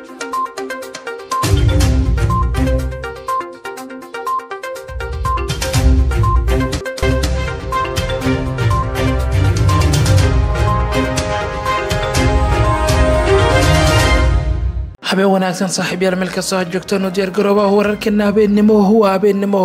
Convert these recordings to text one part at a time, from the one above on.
habeen wanaagsan saaxiibyaal meel kastoo ha joogtaan u diyaargaroobaha wararkeena habeennimo huwa habeennimo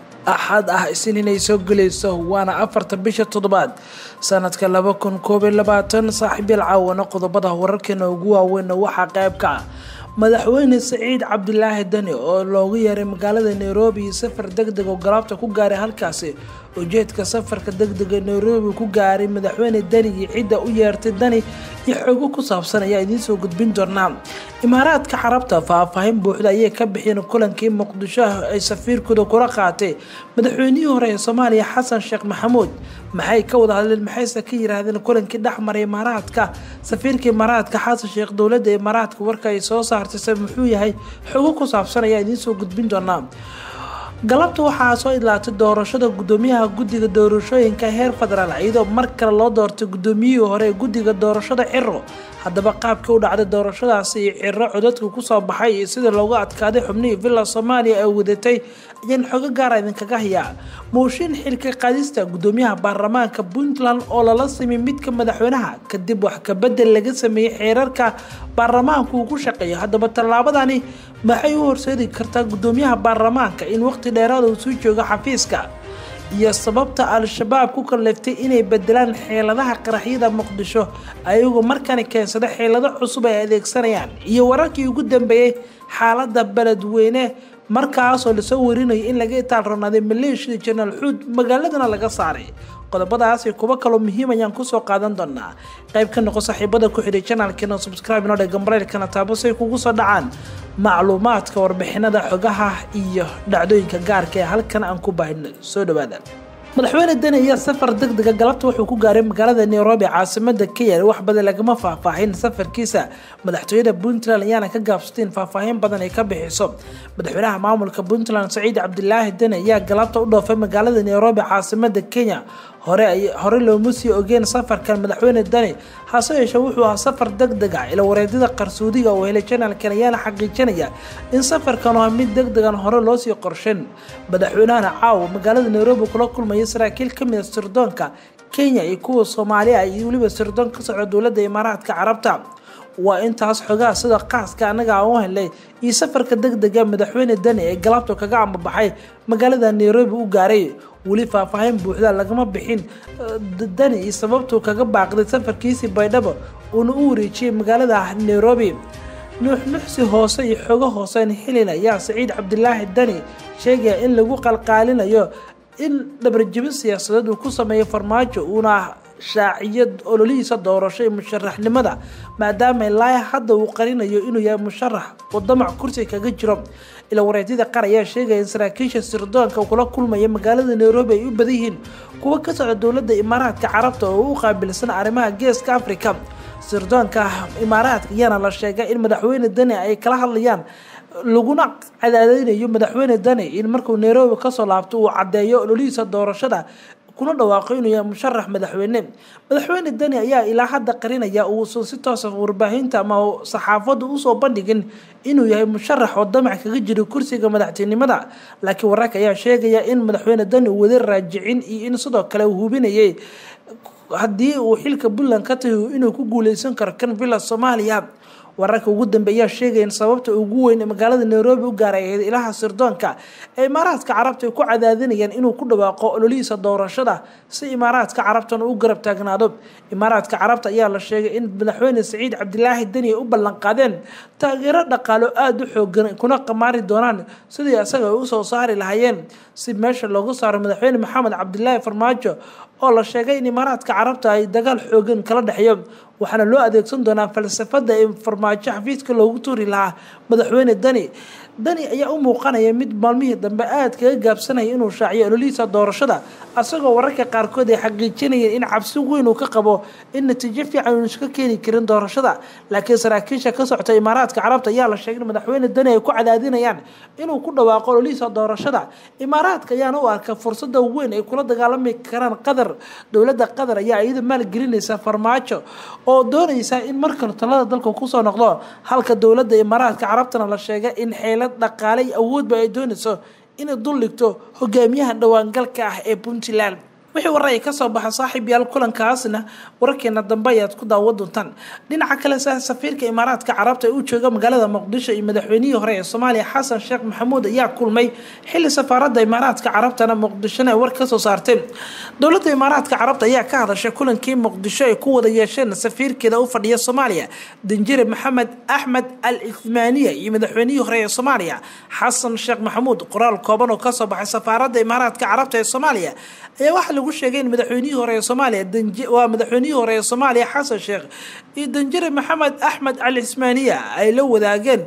axad ah isin inay soo gelayso waana afarta bisha toddobaad sanadka laba kun koob iyo labaatan saaxiibyaal caawana qodobada wararkeena ugu waaweyn waxaa qayb ka ah madaxweyne saciid cabdilaahi dani oo loogu yeeray magaalada nairobi iyo safar deg deg oo galaabta ku gaaray halkaasi ujeedka safarka degdega nairobi ku gaaray madaxweyne dani iyo cidda u yeertay dani iyo xogo ku saabsan ayaa idiin soo gudbin doonaa imaaraadka carabta faahfaahin buuxda ayay ka bixiyeen kulankii muqdisho ay safiirkooda kula qaatay madaxweynihii hore ee soomaaliya xasan sheekh maxamuud maxay ka wada hadleen maxayse ka yiraahdeen kulankii dhexmaray imaaraadka safiirka imaaraadka xasan sheekh dowladda imaaraadka warka ay soo saartay muxuu yahay xogo ku saabsan ayaa idiin soo gudbin doonaa galabta waxaa soo idlaatay doorashada gudoomiyaha guddiga doorashooyinka heer federaal iyadoo mar kale loo doortay gudoomiyihii hore ee guddiga doorashada ciro haddaba qaabkii u dhacday doorashadaasi iyo ciro codadka kusoo baxay iyo sida loogu adkaaday xubnihii villa soomaaliya ee wadatay ayaan xogo gaara idinkaga hayaa mooshin xilka qaadista gudoomiyaha baarlamaanka puntland oo lala simay midka madaxweynaha kadib wax kabedel laga sameeyey xeerarka baarlamaanka uu ku shaqeeyo haddaba tallaabadani maxay u horseedi kartaa gudoomiyaha baarlamaanka in waqti dheeraada uu soo joogo xafiiska iyo sababta al-shabaab ku kalleeftay inay bedelaan xeeladaha qaraxyada muqdisho ayagoo markani keensada xeelado cusub ay adeegsanayaan iyo wararkii ugu dambeeyey xaalada beledweyne markaasoo lasoo warinayo in laga itaalronaaday maleeshiyada janaal xuud magaaladana laga saaray qodobadaasi kuwo kaloo muhiim ayaan kusoo qaadan doonaa qayb ka noqo saaxiibada ku xidhay janaalkeena subscribe inoo dhega maraylkana taabo say kugu soo dhacaan macluumaadka warbixinada xogaha iyo dhacdooyinka gaarka ee halkan aan ku baahino soo dhawaada madaxweyne deni ayaa safar deg dega galabta wuxuu ku gaaray magaalada nairobi caasimada kenya wax badan lagama faahfaahin safarkiisa madaxtooyada puntland ayaana ka gaabsateen faahfaahin badan ay ka bixiso madaxweynaha maamulka puntland saciid cabdilaahi deni ayaa galabta u dhoofay magaalada nairobi caasimada kenya hore looma sii ogeen safarkan madaxweyne dani hase yeeshee wuxuu ahaa safar deg deg ah ila wareedyada qarsoodiga oo helay janaalkan ayaana xaqiijinaya in safarkan oo mid deg degan hore loosii qorshen madaxweynahana caawa magaalada nairobi kula kulmaya saraakiil kamid a sirdoonka kenya iyo kuwa soomaaliya iyo weliba sirdoon ka socda dowladda imaaraadka carabta waa intaas xogaha sida qaaska annaga aan u helnay iyo safarka deg dega madaxweyne dani ee galabta kaga ambabaxay magaalada nairobi u gaaray weli faahfaahin buuxda lagama bixin dani iyo sababtuu kaga baaqday safarkiisii baydhabo uuna u wareejiyey magaalada nairobi nuuxnuxsi hoose iyo xogo hoosean helin ayaa saciid cabdilaahi dani sheegaya in lagu qalqaalinayo in dhabarjibin siyaasadeed uu ku sameeyo farmaajo uuna shaaciyo ololihiisa doorasho ee musharaxnimada maadaama ilaa hadda uu qarinayo inuu yahay musharax oo damac kursi kaga jiro ila wareedyada qaar ayaa sheegaya in saraakiisha sirdoonka kula kulmaya magaalada nairobi ay u badan yihiin kuwa ka socda dowladda imaaraadka carabta oo u qaabilsan arrimaha geeska africa sirdoonka imaaraadka ayaana la sheegay in madaxweyne dani ay kala hadlayaan laguna cadaadeynayo madaxweyne dani in markuu nairobi kasoo laabto uu caddeeyo ololihiisa doorashada kuna dhawaaqo inuu yahay musharax madaxweyne madaxweyne dani ayaa ilaa hadda qarinaya uusan si toosa warbaahinta ama saxaafadda usoo bandhigin inuu yahay musharax oo damac kaga jiro kursiga madaxtinimada laakiin wararka ayaa sheegaya in madaxweyne dani uu wada raajicin iyo in sidoo kale uu hubinayay haddii uu xilka puntland ka tahi inuu ku guuleysan karo kan villa soomaaliya wararka ugu dambeeyaa sheegaya in sababta ugu weyn ee magaalada nairobi u gaaray ahayd ilaha sirdoonka ee imaaraadka carabta ay ku cadaadinayaan inuu ku dhawaaqo ololihiisa doorashada si imaaraadka carabtana u garab taagnaado imaaraadka carabta ayaa la sheegay in madaxweyne saciid cabdilaahi deni ay u ballanqaadeen taageero dhaqaalo aada u xoogan kuna qamaari doonaan sidii isaga ay usoo saari lahaayeen si meesha loogu saaro madaxweyne maxamed cabdilaahi farmaajo oo la sheegay in imaaraadka carabta ay dagaal xoogan kala dhexeeyo waxaana loo adeegsan doonaa falsafada ee farmaajo xafiiska loogu tuuri lahaa madaxweyne dani dani ayaa u muuqanaya mid maalmihii dambe aada kaga gaabsanaya inuu shaaciyo ololihiisa doorashada asagoo wararka qaarkood ay xaqiijinayeen in cabsi weyn uu ka qabo in natiijo fiican uun iska keeni karin doorashada laakiin saraakiisha ka socota imaaraadka carabta ayaa la sheegay in madaxweyne dani ay ku cadaadinayaan inuu ku dhawaaqo ololihiisa doorashada imaaraadka ayaana u arka fursada weyn ay kula dagaalami karaan qatar dowladda qatar ayaa iyada maalgelinaysa farmaajo oo doonaysa in markale talada dalka kusoo noqdo halka dowladda imaaraadka carabtana la sheegay in xeelad dhaqaale iyo awoodba ay doonayso inay dul dhigto hogaamiyaha dhawaangalka ah ee puntland wixii warar ay kasoo baxa saaxiib yaal kulankaasna wararkeena dambe ayaad ku daawa doontaan dhinaca kale safiirka imaaraadka carabta ee u jooga magaalada muqdisho iyo madaxweynihii hore ee soomaaliya xasan sheekh maxamuud ayaa kulmay xili safaaradda imaaraadka carabtana muqdishona ay war kasoo saarteen dowladda imaaraadka carabta ayaa ka hadashay kulankii muqdisho ay ku wada yeesheen safiirkeeda u fadhiya soomaaliya danjire maxamed axmed al ithmaaniya iyo madaxweynihii hore ee soomaaliya xasan sheekh maxamuud qoraal kooban oo kasoo baxay safaaradda imaaraadka carabta ee soomaaliya ayaa waxaa lagu sheegay in madaxweynihii hore ee soomaaliya waa madaxweynihii hore ee soomaaliya xasan sheekh iyo danjire maxamed axmed al ismaaniya ay la wadaageen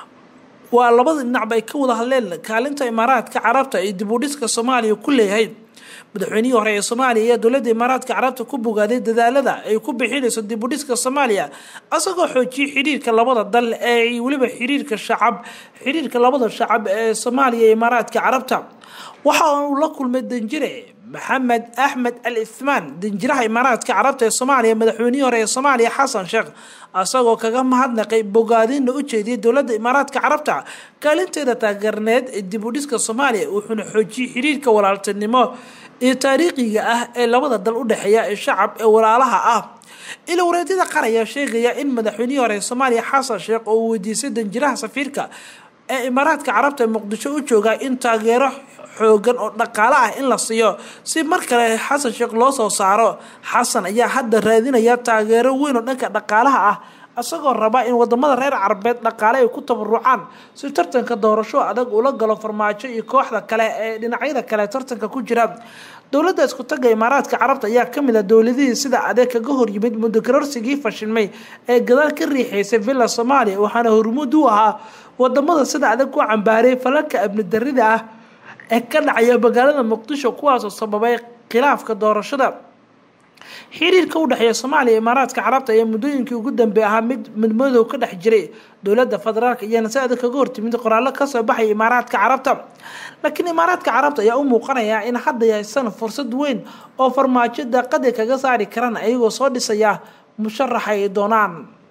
waa labada dhinacba ay ka wada hadleen kaalinta imaaraadka carabta iyo dib u dhiska soomaaliya ku leeyahay madaxweynihii hore ee soomaaliya ayaa dowladda imaaraadka carabta ku bogaaday dadaalada ay ku bixinayso dib u dhiska soomaaliya isagoo xoojiyay xiriirka labada dal ee weliba xiriirka shacab xiriirka labada shacab ee soomaaliya iyo imaaraadka carabta waxa uu la kulmay danjire maxamed axmed al ithmaan danjiraha imaaraadka carabta ee soomaaliya madaxweynihii hore ee soomaaliya xasan sheekh isagoo kaga mahadnaqay bogaadinna u jeediyay dowladda imaaraadka carabta kaalinteeda taageerneed ee dib u dhiska soomaaliya wuxuuna xoojiyey xiriirka walaaltinimo iyo taariikhiga ah ee labada dal u dhexeeya ee shacab ee walaalaha ah ila wareedyada qaar ayaa sheegaya in madaxweynihii hore ee soomaaliya xasan sheekh oo uu weydiisay danjiraha safiirka ee imaaraadka carabta ee muqdisho u jooga in taageero xoogan oo dhaqaale ah in la siiyo si mar kale xasan sheekh loo soo saaro xasan ayaa hadda raadinaya taageero weyn oo dhanka dhaqaalaha ah isagoo raba in wadamada reer carabeed dhaqaale ay ku tabarucaan si tartanka doorasho adag ula galo farmaajo iyo kooxda kale ee dhinacyada kale tartanka ku jira dowladda isku taga imaaraadka carabta ayaa kamid ah dowladihii sida adeeg kaga hor yimid mudokarorsigii fashilmay ee gadaal ka riixaysay villa soomaaliya waxaana hormuud u ahaa wadamada sida adag u cambaaray falalka amni darida ah ee ka dhacaya magaalada muqdisho kuwaasoo sababay khilaafka doorashada xiriirka u dhexeeya soomaaliya imaaraadka carabta ayaa muddooyinkii ugu dambeey ahaa mid midmadow ka dhex jiray dowladda federaalk iyana si adag kaga hortimid qoraallo kasoo baxaya imaaraadka carabta laakiin imaaraadka carabta ayaa u muuqanaya in hadda haysan fursad weyn oo farmaajo daaqadii kaga saari karaan ayagoo soo dhisaya musharaxa ay doonaan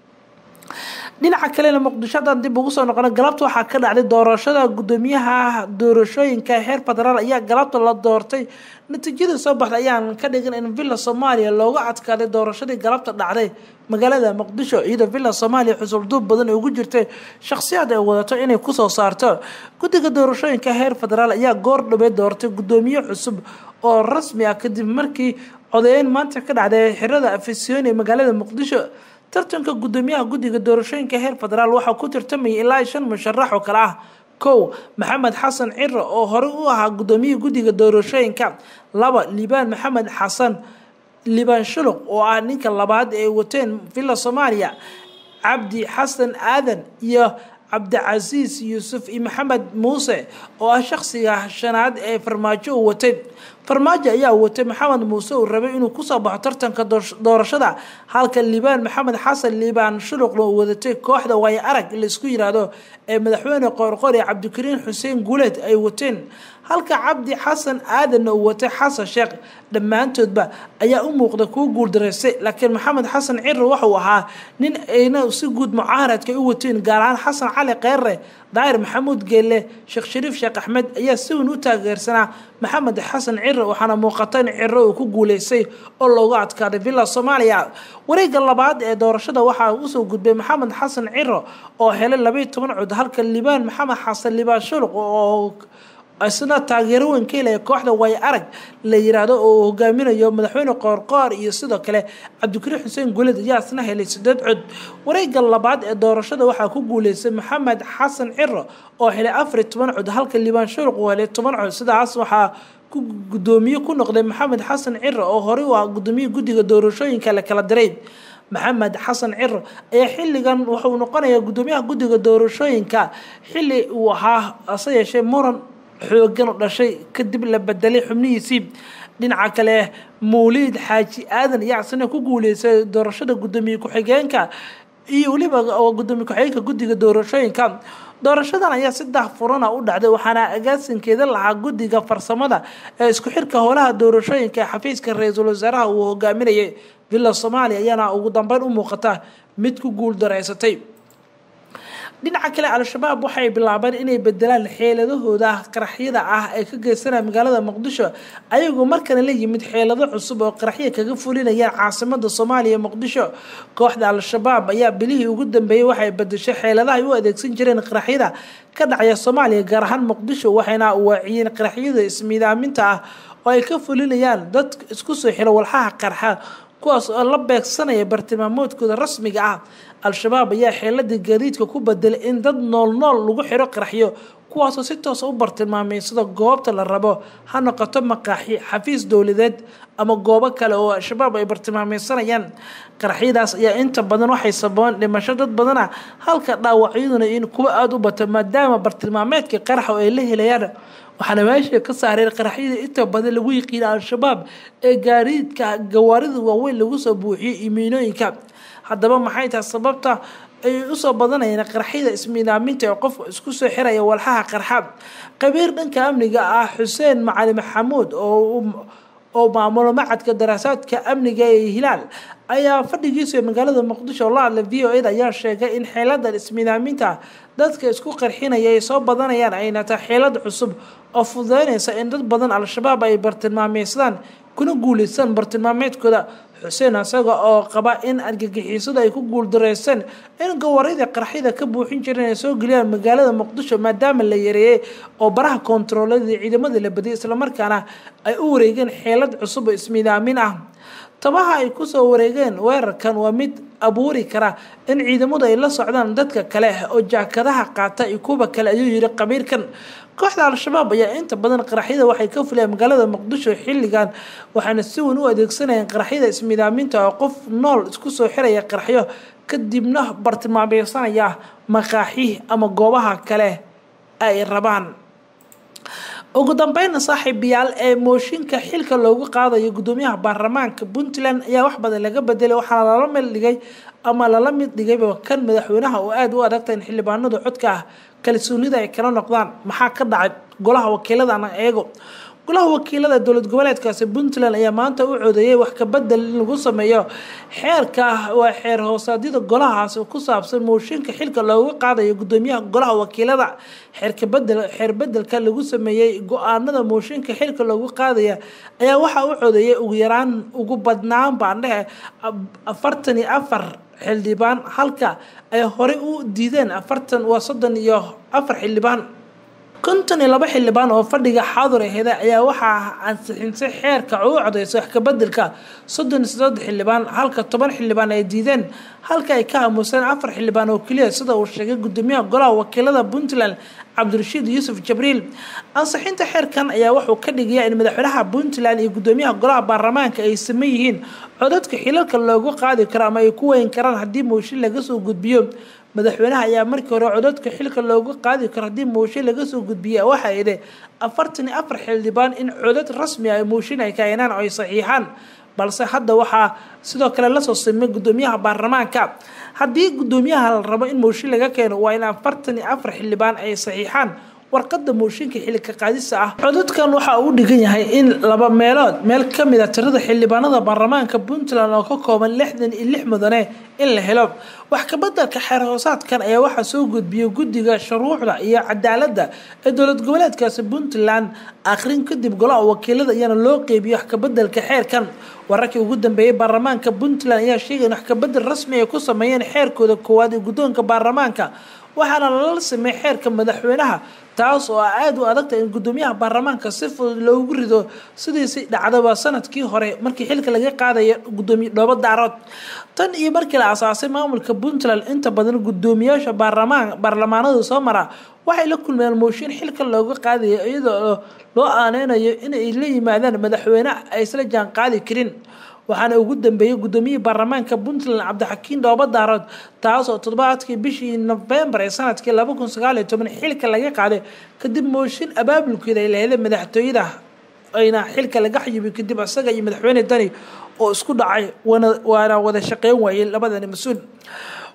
dhinaca kalena muqdisho haddaan dib ugu soo noqona galabta waxaa ka dhacday doorashada guddoomiyaha doorashooyinka heer federaal ayaa galabta la doortay natiijadii soo baxday ayaan ka dhigin in villa soomaaliya looga adkaaday doorashadii galabta dhacday magaalada muqdisho iyadoo villa soomaaliya xusulduub badan ugu jirtay shakhsiyaad ay wadato inay kusoo saarto guddiga doorashooyinka heer federaal ayaa goor dhabeed doortay guddoomiye cusub oo rasmi ah kadib markii codeyn maanta ka dhacday xirada afisyoon ee magaalada muqdisho tartanka guddoomiyaha guddiga doorashooyinka heer federaal waxaa ku tartamayay ilaa shan musharax oo kale ah kow maxamed xasan ciro oo horey u ahaa guddoomiyihii guddiga doorashooyinka laba liibaan maxamed xasan liibaan shuluq oo ah ninka labaad ee wateen villa soomaaliya cabdi xasan aadan iyo cabdicasiis yuusuf iyo maxamed muuse oo ah shakhsiga shanaad ee farmaajo uu watay farmaajo ayaa watay maxamed muuse uu rabay inuu kusoo baxo tartanka doorashada halka liibaan maxamed xasan liibaan shuluqna uu wadatay kooxda waayo arag laisku yiraahdo ee madaxweyne qoorqoor ee cabdikariin xuseen guuleed ay wateen halka cabdi xasan aadanna uu watay xasan sheekh dhammaantoodba ayaa u muuqda kuu guuldaraystay laakiin maxamed xasan ciro waxauu ahaa nin ayna si guud mucaaradka u wateen gaar ahaan xasan cali kheyre daahir maxamuud geelle sheekh shariif sheekh axmed ayaa si weyn u taageersanaa maxamed xasan ciro waxaana muuqata in ciro uu ku guuleystay oo looga adkaaday villa soomaaliya wareegga labaad ee doorashada waxaa usoo gudbay maxamed xasan ciro oo helay labaiyo toban cod halka liibaan maxamed xasan liibaan shuluq oo isna taageero weyn ka helaya kooxda waayo arag la yiraahdo oo uu hogaaminayo madaxweyne qoorqoor iyo sidoo kale cabdikariin xuseen guuled ayaa isna helay sideed cod wareegga labaad ee doorashada waxaa ku guuleystay maxamed xasan ciro oo helay afariyo toban cod halka liibaan shuruq uu helay toban cod sidaas waxaa ku guddoomiye ku noqday maxamed xasan ciro oo horey u ah guddoomiye guddiga doorashooyinka la kala diray maxamed xasan ciro ayaa xilligan wuxuu noqonayaa guddoomiyaha guddiga doorashooyinka xilli uu ahaa ase yeeshee muran xoogan u dhashay kadib la bedelay xubnihiisii dhinaca kale mawliid xaaji aadan ayaa isna ku guuleystay doorashada guddoomiye ku-xigeenka iyo weliba oo gudoomiye ku-xigeenka guddiga doorashooyinka doorashadan ayaa si daahfurana u dhacday waxaana agaasinkeeda lahaa guddiga farsamada ee isku xirka howlaha doorashooyinka ee xafiiska ra-iisul wasaaraha uu hogaaminayay villa soomaaliya ayaana ugu dambeyn u muuqata mid ku guul dareysatay dhinaca kale al-shabaab waxay bilaabeen inay bedelaan xeeladahooda qaraxyada ah ee ka geysanaya magaalada muqdisho ayagoo markana la yimid xeelado cusub oo qaraxya kaga fulinayaan caasimada soomaaliya muqdisho kooxda al-shabaab ayaa bilihii ugu dambeeyey waxay bedeshay xeeladaha ay u adeegsan jireen qaraxyada ka dhacaya soomaaliya gaar ahaan muqdisho waxayna waaciyeen qaraxyada ismiidaaminta ah oo ay ka fulinayaan dad isku soo xiro walxaha qarxa kuwaas oo la beegsanaya bartilmaamoodkooda rasmiga ah al-shabaab ayaa xeeladii gaadiidka ku bedelay in dad nool nool lagu xiro qaraxyo kuwaasoo si toosa u bartilmaamay sida goobta la rabo ha noqoto maqaaxi xafiis dowladeed ama goobo kale oo al-shabaab ay bartilmaameysanayaan qaraxyadaas ayaa inta badan waxay sababeen dhimasho dad badana halka dhaawacyaduna in kuwa aada u bato maadaama bartilmaameedka qaraxa oo ay la helayaan waxaana meesha ka saareen qaraxyada inta badan lagu yiqiina al-shabaab ee gaariidka gawaarida waaweyn lagu soo buuxiyay imiinooyinka haddaba maxay tahay sababta ay usoo badanayeen qaraxyada ismiidaaminta ee qofka isku soo xiraya walxaha qarxa qabiir dhanka amniga ah xuseen macali maxamuud oo oo maamulo macadka daraasaadka amniga ee hilaal ayaa fadhigiisa magaalada muqdisho la hadlay v o eda ayaa sheegay in xeeladan ismiidaaminta dadka isku qarxinaya ay soo badanayaan ayna tahay xeelad cusub oo fududeynaysa in dad badan al-shabaab ay bartilmaameysadaan kuna guuleystaan bartilmaameedkooda xuseen isaga oo qaba in argagixisadu ay ku guuldareyseen in gawaarida qaraxyada ka buuxin jireen ay soo geliyaan magaalada muqdisho maadaama la yareeyey oo baraha koontaroolada ciidamada la badiyay islamarkaana ay u wareegeen xeelad cusub oo ismiidaamin ah tabaha ay kusoo wareegeen weerarkan waa mid abuuri kara in ciidamadu ay la socdaan dadka kale oo jaakadaha qaata iyo kuwa kale ayuu yiri qabiirkan kooxda al-shabaab ayaa inta badan qaraxyada waxay ka fulayaan magaalada muqdisho xilligan waxaana si weyn u adeegsanayaan qaraxyada ismiidaaminta oo qof nool isku soo xiraya qaraxyo kadibna bartilmaameysanaya maqaaxi ama goobaha kale ay rabaan ugu dambeynna saaxiibayaal ee mooshinka xilka loogu qaadayo gudoomiyaha baarlamaanka puntland ayaa wax badan laga bedelay waxaana lala mid dhigay ama lala mid dhigayba kan madaxweynaha oo aada u adagta in xildhibaanadu codka ah kalsoonida ay kala noqdaan maxaa ka dhacay golaha wakiiladana eego golaha wakiilada dowlad goboleedkaasi puntland ayaa maanta u codeeyay wax kabedel in lagu sameeyo xeerka waa xeer hoosaadyada golahaas ku saabsan mooshinka xilka looga qaadayo gudoomiyaha golaha wakiilada xeerkabedel xeer bedelka lagu sameeyey go-aanada mooshinka xilka loogu qaadaya ayaa waxaa u codeeyay ugu yaraan ugu badnaan baan dhehe afartan iyo afar xildhibaan halka ay horey u diideen afartan waa soddon iyo afar xildhibaan konton iyo laba xildhibaan oo fadhiga xaadur aheda ayaa waxaa ansixinsay xeerka u codeysa wax kabedelka soddon iyo siddeed xildhibaan halka toban xildhibaan ay diideen halka ay ka aamuseen afar xildhibaan oo keliya sida uu sheegay gudoomiyaha golaha wakiilada puntland cabdirashiid yuusuf jabriil ansixinta xeerkan ayaa wuxuu ka dhigayaa in madaxweynaha puntland iyo gudoomiyaha golaha baarlamaanka ay saman yihiin codadka xilalka loogu qaadi karo ama ay ku weyn karaan haddii mooshin laga soo gudbiyo madaxweynaha ayaa markii hore codadka xilka loogu qaadi karo haddii mooshin laga soo gudbiya waxaa idhi afartan iyo afar xildhibaan in codad rasmi ah mooshin ay keenaan oo ay saxiixaan balse hadda waxaa sidoo kale lasoo simay gudoomiyaha baarlamaanka haddii gudoomiyaha la rabo in mooshin laga keeno waa in afartan iyo afar xildhibaan ay saxiixaan warqada mooshinka xilika qaadisa ah codadkan waxaa uu dhigan yahay in laba meelood meel kamid a tirada xildhibaanada baarlamaanka puntland oo ka kooban lixdan iyo lix mudane in la helo wax kabedelka xeer hoosaadkan ayaa waxaa soo gudbiyay guddiga shuruucda iyo cadaaladda ee dowlad goboleedkaasi puntland akhrin kadib golaha wakiilada iyana loo qeybiyo wax kabedelka xeerkan wararkii ugu dambeeyey baarlamaanka puntland ayaa sheegay in wax kabedel rasmi ay ku sameeyeen xeerkooda koowaad ee guddoonka baarlamaanka waxaana lala sameeyey xeerka madaxweynaha taas oo aada u adagta in gudoomiyaha baarlamaanka si fudud loogu rido sidiisi dhacdaba sanadkii hore markii xilka laga qaadaya gudoomiye dhoobo daarood tan iyo markii la asaasay maamulka puntland inta badan gudoomiyaasha baarlamaan baarlamaanadu soo mara waxay la kulmeen mooshin xilka looga qaadaya iyadoo loo aaneynayo inay la yimaadaan madaxweyne ay isla jaan qaadi karin waxaana ugu dambeeyey gudoomiyihii baarlamaanka puntland cabdixakiin dhoobo daarood taas oo toddobaadkii bishii nofembar ee sanadkii laba kun sagaal iyo toban xilka laga qaaday kadib mooshin abaabulkeeda ay laheday madaxtooyada ayna xilka laga xayibay kadib isaga iyo madaxweyne dani oo isku dhacay waana wada shaqeyn waayey labadani mas-uul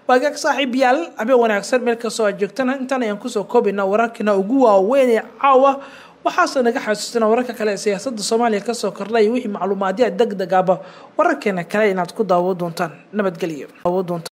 waagaag saaxiibayaal habeen wanaagsan meel kastoo aad joogtana intaan ayaan kusoo koobaynaa wararkina ugu waaweyn ee caawa waxaase naga xasuusina wararka kale ee siyaasada soomaaliya kasoo kordhay wixii macluumaadya deg deg aba wararkeena kale inaad ku daawo doontaan nabadgelyo